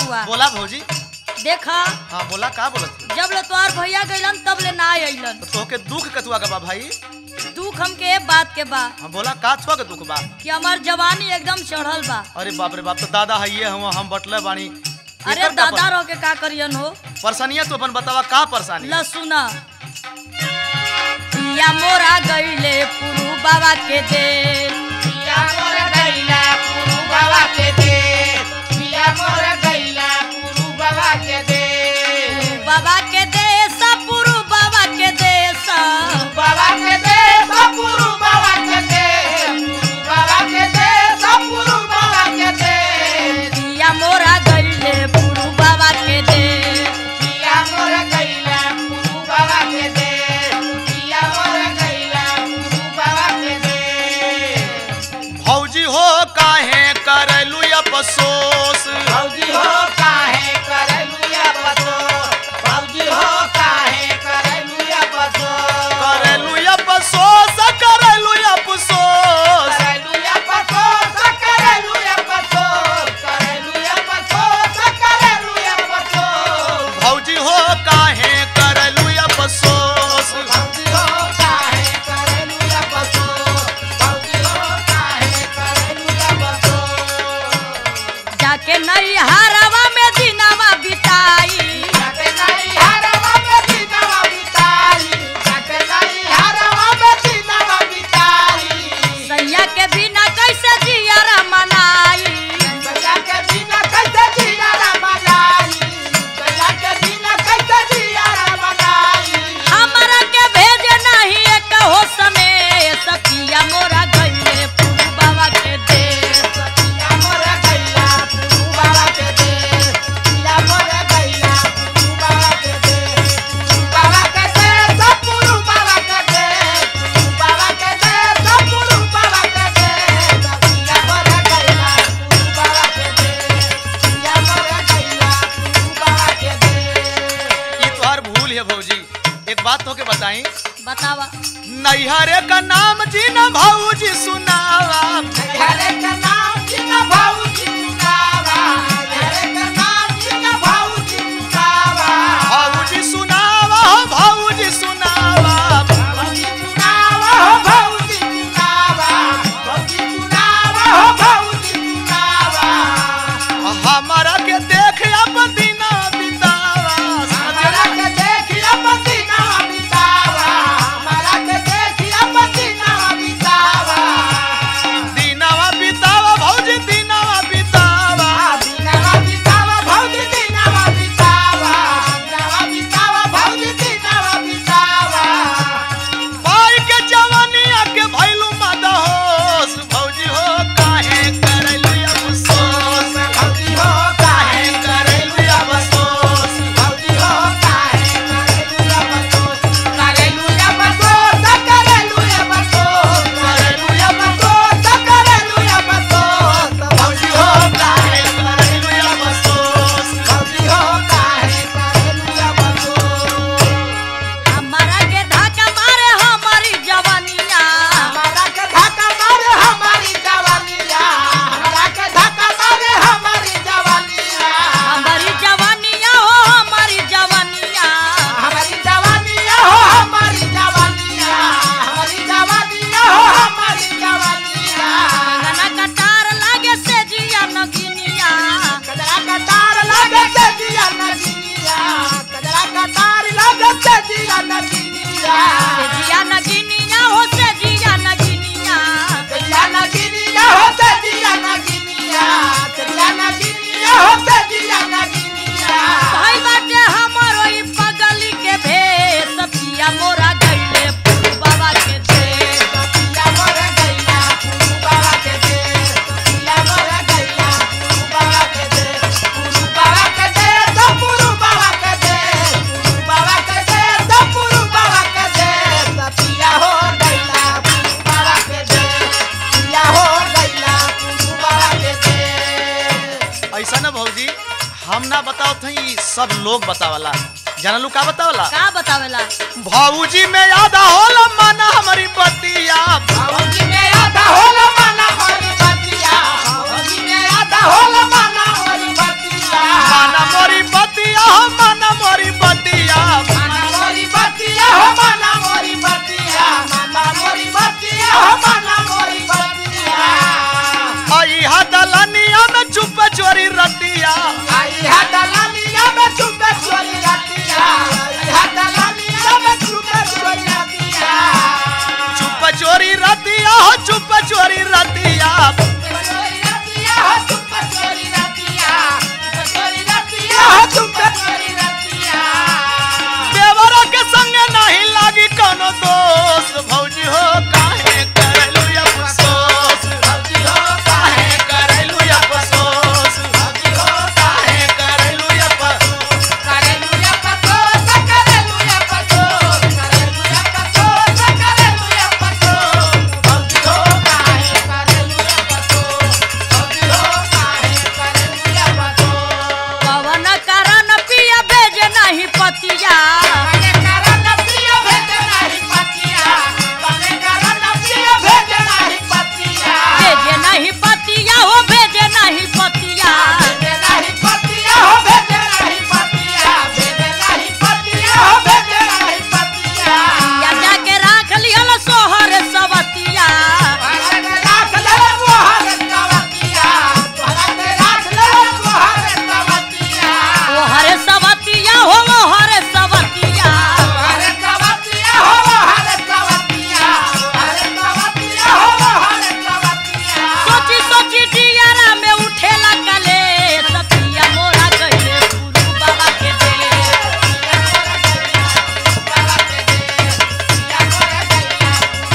बबुआ बोला भौजी देखा हाँ बोला का बोलत थी? जब ले तोहार भैया गइलन तब ले ना अइलन तो तोहके दुख कतुआ के बा भाई दुख हमके ए बात के बा हाँ बोला का छुआ के दुख बा कि हमार जवानी एकदम चढ़ल बा अरे बाप रे बाप तो दादा है ये हम हम बटले बानी अरे एकर का दादा पर- रह के का करियन हो परेशानिया तो अपन बतावा का परेशानी ल सुना पिया मोरा गइले पुरु बाबा के दे पिया मोर गैला पुरु बाबा के दे पिया मोर गैला पुरु बाबा के दे बाबा के देश पुरु बाबा के देश बाबा के दे पुरु बाबा के दे बाबा के दे पुरु बाबा के दे पिया मोरा गइले पुरु बाबा के दे पिया मोर गैला पुरु बाबा के दे पिया मोर गैला पुरु बाबा के दे भौजी हो काहे करलू अफसोस भौजी हो काहे करलुया बसो भौजी हो काहे करलुया बसो करलू अफसोस करलू अफसोस करलुया बसो करलुया बसो करलुया बसो करलुया बसो भौजी हो काहे करलू अफसोस भौजी हो काहे करलुया बसो भौजी हो काहे करलुया बसो जाके नहीं हारवा में दिनवा बिताई जाके नहीं हरवा में दिनवा बिताई जाके नहीं हरवा में दिनवा बिताई सैया के बिना कैसे जियरा मनाई सैया के बिना कैसे जिया रा मनाई सैया के बिना कैसे जिया रा मनाई हमरा के भेज नहीं एक हो समय सपिया मोरा गइले पुरु बाबा के दे पिया मोर गैला पुरु बाबा के दे पिया मोर गैला पुरु बाबा के दे पुरु बाबा के दे सब पुरु बाबा के दे पुरु बाबा के दे सब पुरु बाबा के दे पिया मोर गैला पुरु बाबा के दे पिया मोर गैला पुरु बाबा के दे ई तोहर भूल है भौजी एक बात तो के बताई बतावा नैहरे का नाम जी न भौजी सुनावा हरे का नाम जिना भाऊजी सुनावा हरे का नाम जिना भाऊजी सुनावा भौजी सुनावा भौजी सुनावा भाऊजी सुनावा हो भाऊजी सुनावा भाऊजी सुनावा हो भाऊजी सुनावा हमारा के देख अपन दिना बितावा हमारा के देखिया पसीना बितावा हमारा के देखिया पसीना बितावा दिनावा बितावा भौजी दिनावा बितावा दिनावा बितावा भाऊजी दिनावा बितावा दिनावा बितावा भाऊजी दिनावा बितावा पाई के जवानिया के भैलू मदहोश भौजी हो काहे करलू अफसोस भौजी हो काहे करलू अफसोस भौजी हो काहे करेलुया बसोस करेलुया बसोस करेलुया बसोस करेलुया बसोस करेलुया बसोस भौजी हो काहे करलू अफसोस भौजी हो काहे करेलुया बसोस हमारा के धक्का मारे हमारी जवानिया हमारा के धक्का मारे हमारी जवानिया हमारा के धक्का मारे हमारी जवानिया हमारी जवानिया हो हमारी जवानिया हमारी जवानिया हो हमारी जवानिया हमारी जवानिया हो हमारी जवानिया गना कटार लागे से जिया नगिनिया कजरा का तार लगे से जिया नगिनिया कजरा का तार लगे से जिया नगिनिया से जिया नगिनिया हो से जिया नगिनिया जिया नगिनिया हो से जिया नगिनिया जिया नगिनिया हो से जिया नगिनिया भाई बाटे हमारो ई पगली के भेष पिया मोरा गइले पुरु बाबा के दे पिया मोर गैया पुरु बाबा के दे पिया मोर गैया पुरु बाबा के दे पुरु बाबा के दे तो पुरु बाबा के दे पुरु बाबा के दे तो पुरु बाबा के दे तो पिया हो गैया पुरु बाबा के दे पिया हो गैया पुरु बाबा के दे ऐसा ना भौजी हम ना बताओ थी सब लोग बतावला जानलू का बतावला का बतावेला भौजी में याद होला माना हमारी बतिया भौजी में आधा होला माना हरी बतिया भौजी में आधा होला माना हरी बतिया चोरी रतिया चोरी रतिया हो चुप चोरी रतिया चोरी रतिया हो चुप चोरी रतिया देवरा के संग नहीं लागी कोनो दोष भौजी हो काहे करलू अफसोस भौजी हो काहे करलू अफसोस भौजी हो काहे करलू अफसोस करेलुया पतोस करेलुया पतोस करेलुया पतोस करेलुया पतोस भौजी हो काहे करेलुया पतोस भौजी हो काहे करेलुया पतोस पवन करन पिया भेज नहीं पतिया बने करन पिया भेज नाही पतिया बने करन पिया भेज नाही पतिया भेजे नहीं पतिया हो भेजे नहीं पतिया भेज नाही पतिया हो भेज नाही पतिया भेज नाही पतिया हो भेज नाही पतिया या जाके राख लिहल सोहर सवतिया भारत राख ले मोहर कवतिया भारत राख ले मोहर कवतिया ओहर सवतिया हो ओहर सवतिया मोहर कवतिया हो मोहर कवतिया मोहर कवतिया हो मोहर कवतिया सोची सोची दियारा में उठेला कले सतिया मोरा कइले गुरु बाबा के दे बाबा के दे या मोरे गैया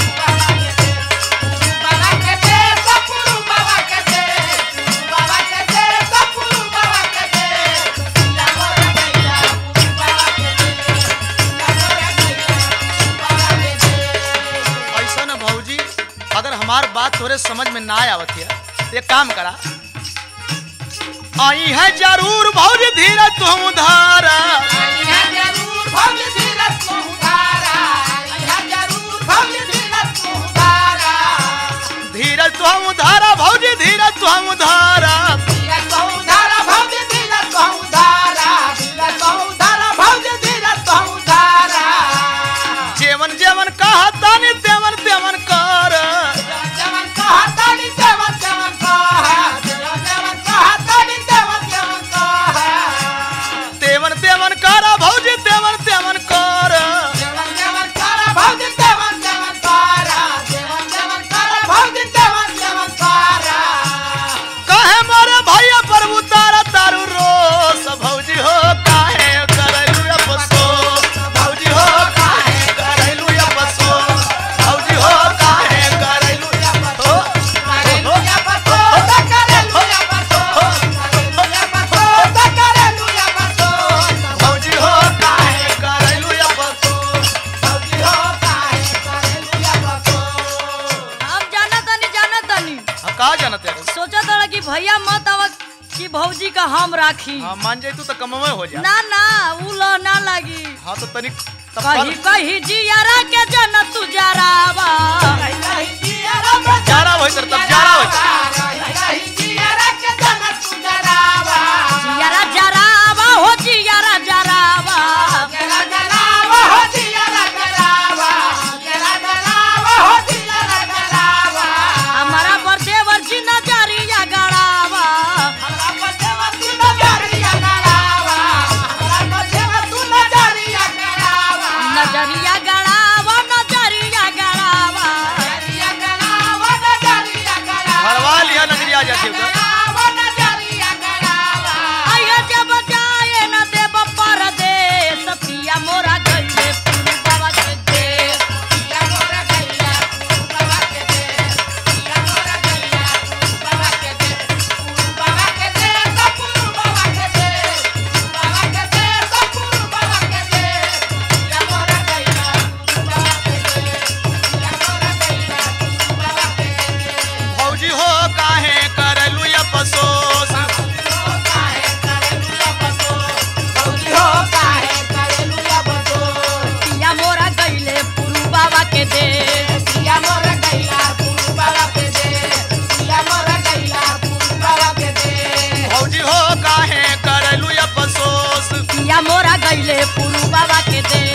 बाबा के दे सपुरु बाबा के दे बाबा के दे सपुरु बाबा के दे या मोरे गैया बाबा के दे या मोरे गैया बाबा के दे ऐसा न भौजी अगर हमार बात तोरे समझ में ना आवत है तो एक काम करा आई है जरूर भौजी धीरज तुम धारा यह जरूर भव्य धीरज को उधारा यह जरूर भव्य धीरज को उधारा धीरज तुम धारा भौजी धीरज तुम धारा धीरज को उधारा भव्य धीरज को उधारा धीरज को उधारा भव्य धीरज को उधारा जेवन जेवन कहा तानी तेवन तेवन कर जवन कहा तानी देवन देवन कहा जवन कहा तानी देवन देवन कहा तेवन तेवन कर भौजी तेवन तेवन कर देवन देवन करा भव्य देवन देवन करा देवन देवन करा भव्य देवन देवन करा कहे मोरे भैया पर उतारा तारू रोस भौजी हो काहे करलू अफसोस भौजी हो काहे करलू अफसोस भौजी हो काहे करलू अफसोस करेलुया पतोस करेलुया पतोस करेलुया पतोस करेलुया पतोस भौजी हो काहे करलू अफसोस भौजी हो काहे करेलुया पतोस हम जाना तनी जाना तनी हम कहा जानते हैं सोचा था कि भैया मत आवा कि भौजी का हम राखी हाँ मान जाई तू तो कमवे हो जा ना ना उ लो ना लगी हाँ तो तनिक तब कही कर- कही जियारा के जन तू जरावा रही जियारा बजा जारा होई तर तब जारा होई रही जियारा के जन तू जरावा जियारा जरावा हो जियारा जरावा जरा जरावा हो जियारा जरावा जरा जरावा हो जियारा जरावा हमारा पर देवर जी नजरिया गड़ावा हमरा बचवा तू नजरिया गड़ावा हमरा बचवा तू नजरिया गड़ावा नजरिया गड़ावा नजरिया गड़ावा नजरिया गड़ावा नजरिया गड़ावा भरवा लिया नजरी आ जाती है गड़ावा नजरिया गड़ावा आइए जब जाए न देव परदेस पिया मोरा गइले पुरु बाबा के देश या मोरा गैया बाबा के दे या मोरा गैया बाबा के दे बाबा के दे सपुरु बाबा के दे बाबा के दे सपुरु बाबा के दे या मोरा गैया बाबा के दे या मोरा गैया बाबा के दे भौजी हो काहे करलू अफसोस काहे करेलुया बसो भौजी हो काहे करेलुया बसो पिया मोरा गइले पुरु बाबा के देश या मोरा गैया पुरु बाबा के दे या मोरा गैया पुरु बाबा के दे भौजी हो काहे करलू अफसोस पिया मोरा गइले पुरु बाबा के देश